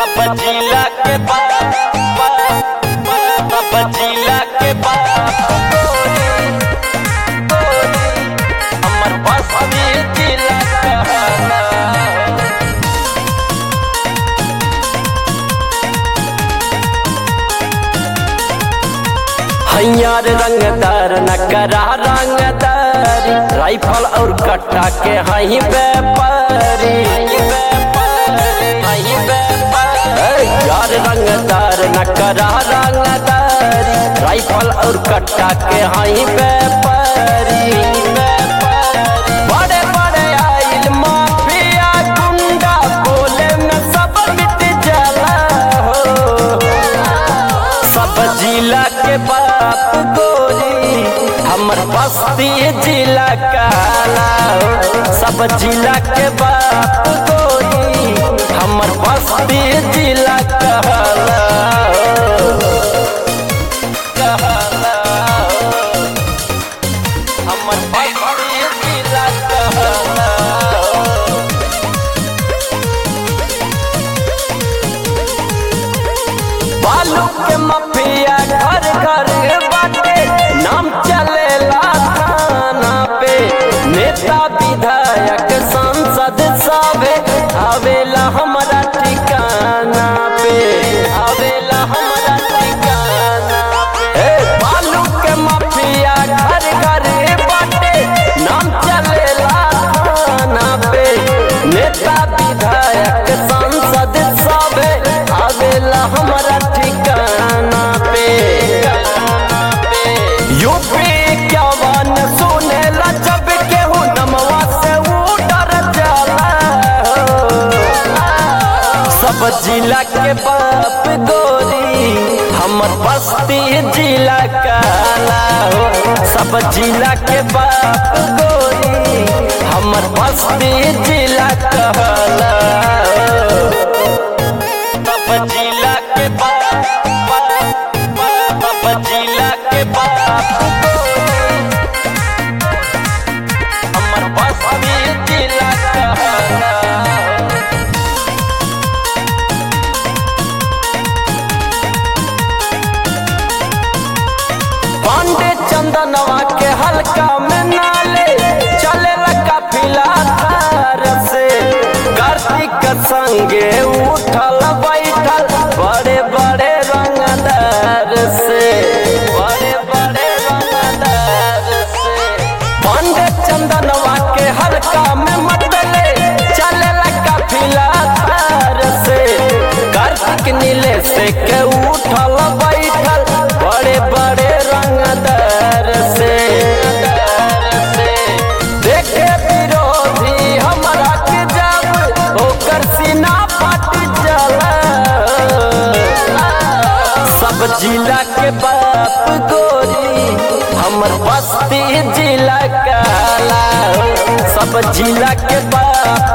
सब जिला के बाप सब जिला के बाप हमर बस्ती जिला कहला हैयार रंगदार नकरा रंगदार राइफल और कट्टा के हई व्यापारी यार रंगदार नकरा रंगदार राइफल और कट्टा के हई व्यापारी बड़े बड़े आइल माफिया गुंडा बोले में सब मिट जाला हो सब जिला के बाप गोरी हमर बस्ती जिला काला हो। सब जिला के बाप गोरी हमर बस्ती जिला कहला हो। कहला हो। हमर बस्ती जिला कहला हो। बालू के मफिया घर घर बाटे नाम चलेला थाना पे नेता विधायक सांसद सबे आवेला हमारा ठिकाना पे आवेला हमारा ठिकाना पे ए, बालू के मफिया घर घर बाटे नाम चलेला थाना पे नेता विधायक सांसद सबे आवेला हमारा ठिकाना पे यूपी क्या वन सुनेला जब केहू नमवा से ऊ डर जाला सब जिला के बाप गोरी हमर बस्ती जिला काला हो सब जिला के बाप गोरी हमर बस्ती जिला कहला हो सब जिला के बाप सब जिला के बाप हमर बस्ती जिला कहला पांडे चंदनवा के हल्का में नाले चले काफिला थार से कार्तिक संगे उठल बैठल बड़े बड़े रंगदार से बड़े बड़े रंगदार से पांडे चंदनवा के हल्का में मतले चले काफिला थार से कार्तिक नीले से के उठल बैठल बड़े बड़े रंगदार से देखे विरोधी हमरा के जब ओकर सीना फट जाला सब जिला के बाप गोरी हमर बस्ती जिला काला हो। सब जिला के बाप